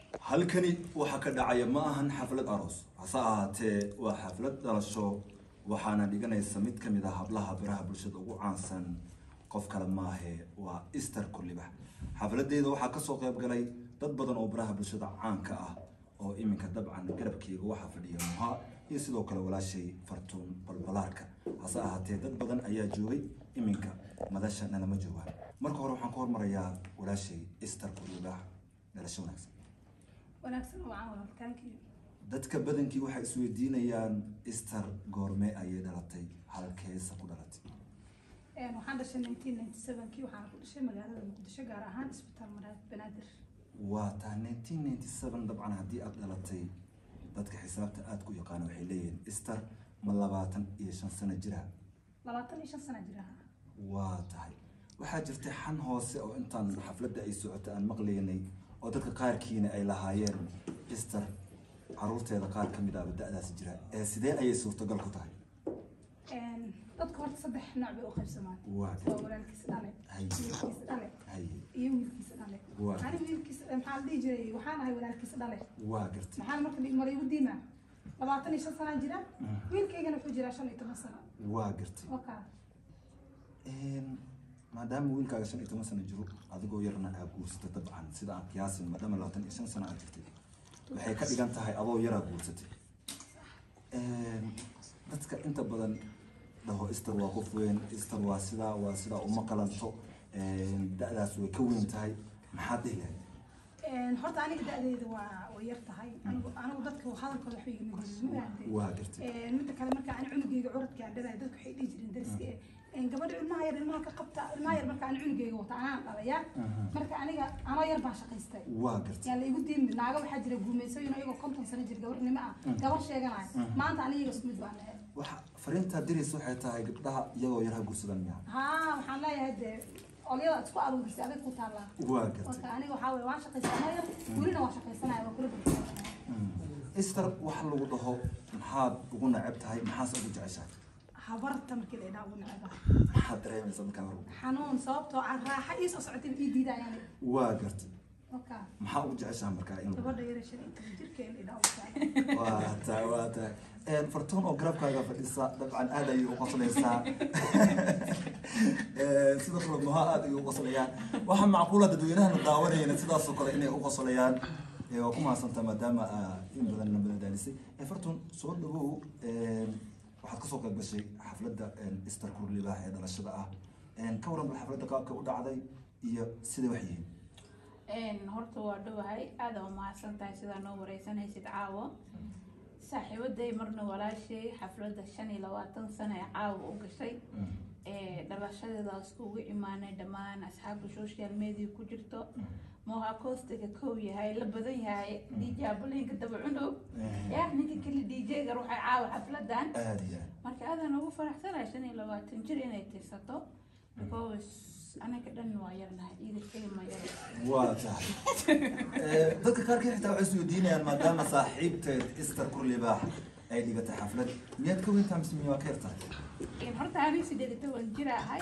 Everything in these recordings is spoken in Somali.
halkani waxaa ka dhacaya ma ahan xaflad aroos hase ahaatee waa xaflad dhalasho waxaana dhiganaysa mid ka mid ah hablaha biraha bulshada ugu caansan qof kale maahe waa easter kullibax xafladeeda waxaa kasoo qayb galay dad badan oo biraha bulshada caanka ah oo iminka dabcan garabkeyga waxaa fadhiya muha iyo sidoo kale walaashay fartuun balbalaarka hase ahaatee dad badan ayaa joogay iminka madasha nalama joogaan marka hore waxaan ka hormarayaa walaashay easter kullibax dhalasho wanaagsan wanaagsan oo aan walaalkaankii dadka badankii waxay isweydiinayaan easter goorme ayay dhalatay halkeesa ku dhalatay waxaan dhashay nineteen ninety sevenkii waxaana ku dhashay magaalada muqdisho gaar ahaan isbitaal maraad banaadir waa taa nineteen ninety seven dabcan haddii aad dhalatay dadka xisaabta aad ku yaqaana waxay leeyihiin easter ma labaatan iyo shan sano jira labaatan iyo shan sana jira waa tahay waxaa jirtay xan hoose oo intaan xafladda ay socotay aan maqlaynay oo dadka qaarkiina ay lahaayeen easter caruurteeda qaar ka mid ahba da-daasi jira ee sidee ayay suurtagal ku tahay dadka horta saddex nooc bay u qaybsamaan Waa. waa walaalkiis dhale Hay. wiilkiis dhale haye iyo wiilkiis dhale Waa. ani wiilkiis maxaa la dhihi jiray waxaan ahay walaalkiis dhale waa gartay maxaan marka dhig mara igu diimaa labaatan iyo shan sanaa jira wiilkaygana wuxuu jiraa shan iyo toban sano waa gartay wakaa maadaama wiilkaaga shan iyo toban sano jiro adigoo yarna aa guursatay dabcan sida aan qiyaasin maadaama labaatan iyo shan sano aad jirtay waxay ka dhigan tahay adoo yaraa guursatay dadka inta badan dhaho ister waa qof weyn ister waa sidaa waa sidaa uma qalanto da-daas way ka weyn tahay maxaad dhihi lahayd horta aniga da-deeda waa way yar tahay anigu anigu dadka hadalkooda waxba igama gelin ma fahamtay waa gartay midda kale marka ani cunugeyga curadka aan dhalaay dadku waxay dhihi jireen dariska eh gabadha ilmaha yar ilmaha ka qabta ilmaha yar marka ani cunugeyga wata anaan dhalaya marka aniga anoo yar baan shaqaystay waa gartay yaa la igu diimi naaga waxaa jira guumeysooyin iyagoo konton sano jir gabarnimo ah gabar sheeganaya maanta aniga isku mid baan nahay waxa fariintaa diraysa waxay tahay gabdhaha iyagoo yar ha guursadaan miyaa haa waxaan leeyahay dee olyada aad isku aruurisay adag ku taallaa waa gartay marka aniga waxaa weye waan shaqaysanaa yar welina waan shaqaysanaya waa kula badbaadsanaya ister wax lagu dhaho maxaad ugu neceb tahay maxaase ugu jeceshahay habarta markii la idhaa ugu neceba maxaad dareemaysa markaa hor xanuun sababtoo aan raaxa ii soo socotay ii diidayaan waa gartay waka maxaa ugu jeceshaha markaa in gabadha yara shan iyo toban jirka in la idhaa ugu taagan waa tahay waa tahay fartuun oo garabkaaga fadhisa dabcan aad ayay u qoslaysaa sidoo kale maha aad ayay u qoslayaan waxaa macquula dadweynahana daawanayana sidaasoo kale inay u qoslayaan Eh, waa ku mahadsantaa maadaama aa in badan nabada daalisay Eh, fartuun soo dhawow waxaad kasoo qayb gashay xafladda easter kurlibaax ee dhalashada ah ka waran bal xafladda qaabka u dhacday iyo siday wax yihiin horta waa dhowahay aada u mahadsan tahay sidaa noo wareysanaysid caawo saaxiibaday marna walaashay xafladda shan iyo labaatan sano ee caawa u gashay ee dhalashadeedaas ugu imaanay dhammaan asxaabta social media ku jirto moha costiga kow yahay la badan yahay dj abalinka daba cunug yaa ninka kale dj-ga ruuxay caawa xafladan aada iyo aad marka aadaan ugu faraxsanahay shan iyo labaatan jir inay tirsato because anaga dhan waa yarnahay iidashada ma yar waa tahay Eh, dadka qaarkii xitaa waxay isweydiinayaan maadaama saaxiibteed easter kurlibaax ay dhigatay xaflad miyaad ka weyntaa mise miyaa ka yar tahay horta aniga sideed iyo toban jir ahay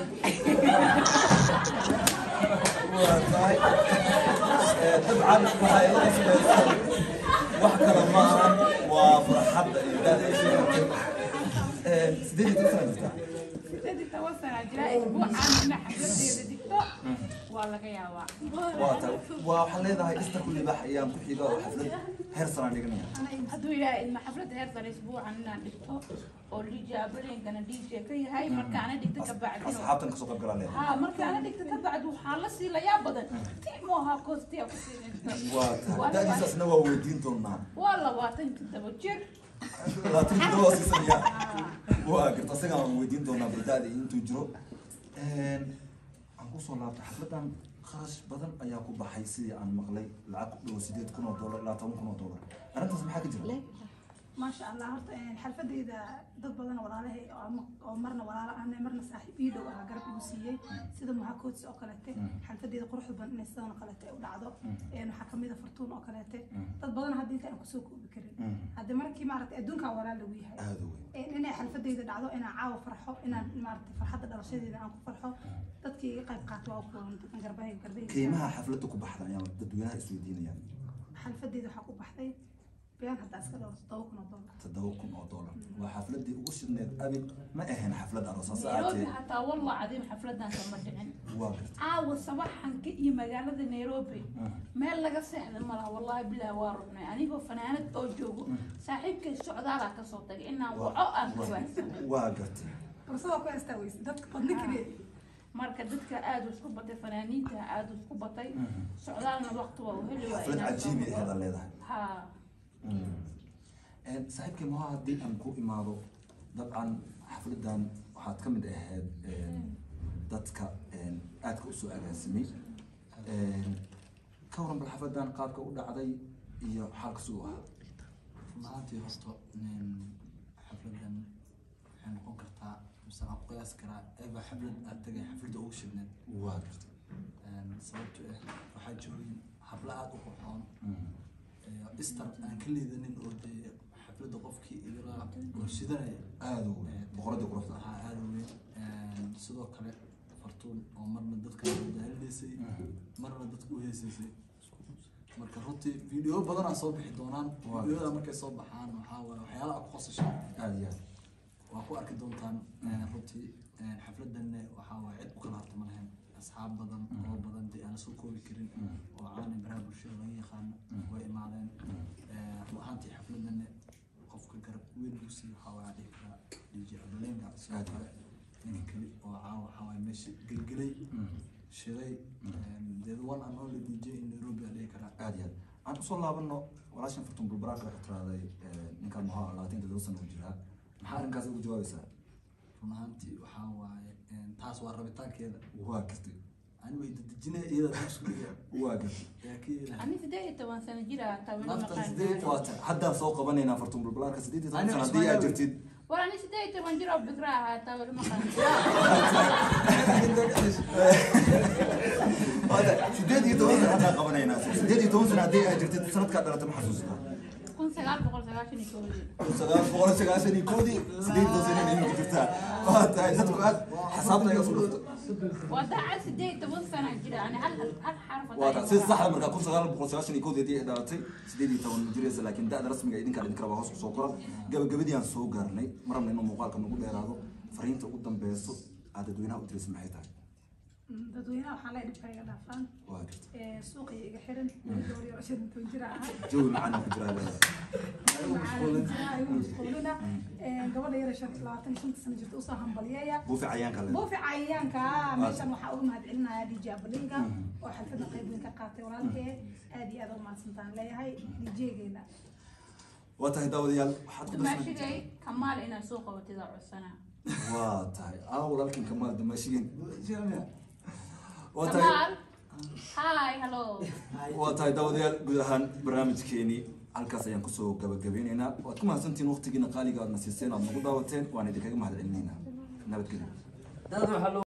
waa tahay Eh, dabcan waxay la qoslaysaa wax kale ma ahan waa farxadda iyo daada ay sheegatay Eh, sideed iyo toban sana jirtaa sideed iyo toban sana jira isbuucaan ina xafladeeda digto waa laga yaabaa waa tahay waa waxaan leedahay easter kurlibaax ayaan ku xiga oo xaflad heer sanaan dhiganaya hadduu ilaahay ilma xaflada heer sare isbuucan inaan dhigto oo dj abalinkana dj ka yahay markaana dhigto kabacdina asxaabtan kasoo qayb galaa leedahay ها markaana dhigto kabacdi waxaa la sii layaa badan timoha kostiya ku siinaysa waa tahay da-diisaasna waa weydiin doonaa waa labaatan toddoba jir labaatan toddoba waa siisanaya waa garta isagaan aan weydiin doonaa baldaada intuu jiro aan kusoo laabtay xafladan kharash badan ayaa ku baxay sidii aan maqlay lacag ku dhow sideed kun oo dollar ilaa toban kun oo dollar arrintaas maxaa ka jira maasha allah horta xalfadeyda dad badan walaalahay oo ama- oo marna walaalo ahna marna saaxiib ii dhow ah garab igu siiyey sida muhakoodsi oo kaleete xalfadeyda quruxda badan inay sidan oo kaleete u dhacdo Een, waxaa kamid a fartuun oo kaleete dad badan hadda inta aan kusoo koobi karin hadda markii maaragtay adduunkaa walaal lagu yahay aada weyn Een, inay xalfadeyda dhacdo inaan caawa farxo inaan maaragtay farxadda dhalashadeeda aan ku farxo dadkii iga qayb qaato waa kuwan garbahay garbahay qiimaha xafladda ku baxda ayaa dadweynaha isweydiinayaan qaadatay been haddaa iska dhowr toddoba kun oo dollar toddoba kun oo dollar waa xafladii ugu shidneed abid ma ahayn xaflad aroos hase nairobi ahaatee xataa wallah cadiim xafladan kama dhicin waa gartay caawa sabaxanka iyo magaalada nairobi meel laga seexda malaha wallahi bilahi waa rubnay anigoo fanaanad oo joogo saaxiibkay socdaalaa kasoo tagay inaan waco aan ka waaysanay waa gartay fursada ku haystaa weyse dadka badni keliya marka dadka aada isku batay fanaaniinta aada isku batay socdaalna waqti waa u heli waa xaflad inaan soo cajiibi noqdo. aheeda leedahay ha saaxiibkii maha haddii aan ku imaado dabcan xafladan waxaad ka mid ahayd dadka aadka usoo agaasimay ka waran bal xafladan qaabka u dhacday iyo xaalka siduu ahaa maantii horta nin xafladan waxay noqon kartaa mise aan ku qiyaasi karaa eeba xaflad aad tagay xafladda ugu shibneed waa gartay sababto ah waxaa joogin habla aada u qurxoon istar aan ka liidanin oo dee xafladda qofkii igala gorshidanaya aada u weyn boqoradii quruxda waxaa aada u weyn sidoo kale fartuun oo marna dadka daalinaysay marna dadka u heesaysay marka runtii video badan aa soo bixi doonaan Waa. videoda markay soo baxaan waxaa waaye waxyaala aad ku qosashaan aada iyo aad waa ku arki doontaan runtii xafladanne waxaa waaye cid ku kala harta ma lahayn asxaab badan oo badan dee aan soo koobi karin oo caani baraha bulshada laga yaqaano way imaadeen run ahaantii xafladanne qofka garab weyn ugu siiy waxaa waaye dhihi karaa dj abalenga sidoo kale ninka keli oo caawa waxaa waaye meesha gelgelay shiday dee the one and only dj in nairobi aa dhihi karaa aada iyo aad aan usoo laabano walaashan fartuun bulbaraaka waxay tirahday ninkan maxaa labaatan todoba sano u jiraa maxaa arrinkaas ugu jawaabaysaa run ahaantii waxaa waaye taas waa rabitaankeeda waa gartay ani way dadejinaya iyada meesha waa gartay yaa ka yeelahay ani sideed iyo toban sano jir ah taa weli Naftan maqaan sideed waa tahay haddaan soo qabanaynaa fartuun bulbaraaka sideed iyo toban Ani sano Cusmaan haddii aad Yawe. jirtid war ani sideed iyo toban jir oo bikra ahaa taa weli maqaan Waa sideed iyo toban sano haddaan qabanaynaa sideed iyo toban sano haddii aad jirtid sanadkaa dhalata ma xasuustaa kun sagaal boqol sagaashan iyo kowdii kun sagaal boqol sagaashan iyo koodii sideed iyo toban sano inay imika jirtaa waa tahay dadku aad xisaabta iga soo dhufto waa daacad sideed iyo toban sana jira ani hal hal hal xarf waa tahay sida saxda markaa kun sagaal boqol sagaashan iyo koodii haddii ay dhalatay sideed iyo toban ma jiraysa laakiin da-da rasmiga idinkaan idin kala waa hoos kusoo koran gabagabadii aan soo gaarnay ma rabna inuu muuqaalka nagu dheeraado fariinta ugu dambeyso aad dadweynaha u diraysa maxay tahay dadweynaha waxaa leeyahay dhibka iga dhaafaan waa jirta suuqa iga xiran weli gabar yar oo shan iyo toban jir ah jawi macaan ku jiraa leedahay mashquulina gabadha yar ee shan labaatan iyo shanta sano jirta usoo hambalyeeya buufi cayaanka leedahay buufi cayayaanka meeshan waxaa uga mahadcelinayaa dj abalinga oo xalfadda qayb weyn ka qaatay walaalkee aad iyo aad uga mahadsantaan leeyahay djgeena waa tahay daawadayaal waxaad ku darsan dumaashigay kamaal inaad soo qabatida codsanaa waa tahay aa walaalkin kamaal damaashigeen waa tahay kamaal hi hello waa tahay daawadayaal guud ahaan barnaamijkeenii halkaas ayaan kusoo gabagabeyneynaa waad ku mahadsantihiin waqtigiina qaaliga aadna siiseen aad nagu daawateen waan idinkaga mahad celinaynaa nabadgelyo